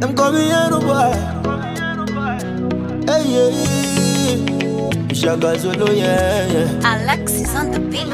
Them call me Yellow Boy. Hey, yeah. Shaka Zulu, yeah, yeah. Alexis on the beat.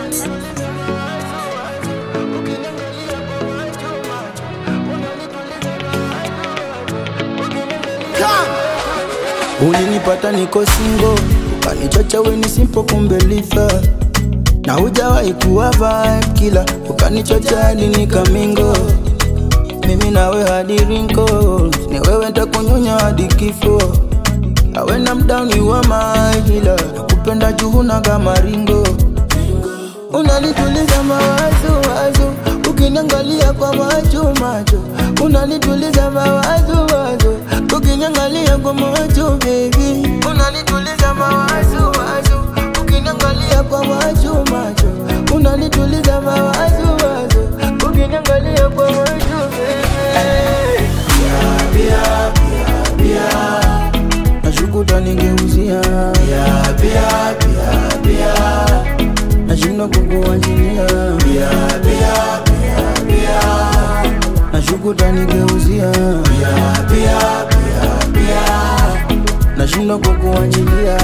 Ulinipata niko singo, ukanichocha weni simple kumbe lifa na hujawahi kuwa vibe kila ukanichocha hadi nikamingo mimi nawe hadi wrinkles ni wewe ntakunyonya hadi kifo awena mdowni wa mahila nakupenda juhuna kama ringo unanituliza mawazo wazo ukiniangalia kwa macho macho unanituliza mawazo wazo ukiniangalia kwa macho baby unanituliza mawazo wazo ukiniangalia kwa macho macho unanituliza mawazo wazo ukiniangalia kwa macho baby bia bia bia nashukuta ningeuzia bia bia bia bia nashindwa kukuachilia bia bia bia bia nashukuta ningeuzia bia bia bia bia nashindwa kukuachilia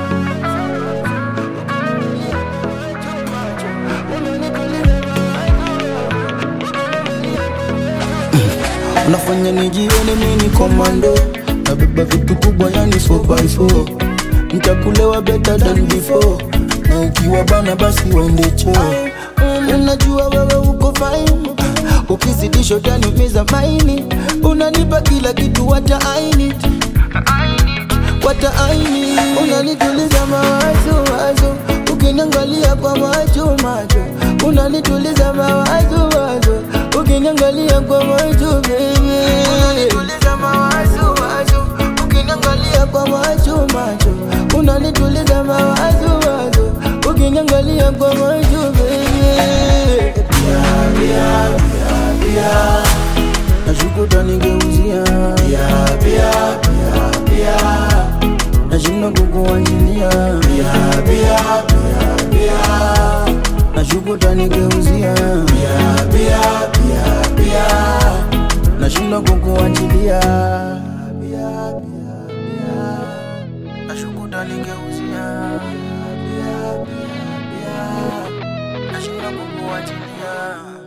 unafanya nijione mini komando nabeba vitu kubwa yani 4x4 ntakulewa better than before na ukiwa bana basi wende choo unajua wewe uko fine ukizidisha utaniumiza maini unanipa kila kitu hata aini hata aini unanituliza mawazo wazo ukiniangalia kwa macho macho unanituliza mawazo wazo ukiniangalia kwa macho baby unanituliza mawazo wazo ukiniangalia kwa macho macho unanituliza mawazo wazo ukiniangalia kwa macho baby bia bia bia bia nashukuta ningeuzia bia bia bia bia nashindwa kukuachilia bia bia bia bia nashukuta ningeuzia bia bia bia bia nashindwa kukuachilia bia bia bia nashukuta ningeuzia bia bia bia nashindwa kukuachilia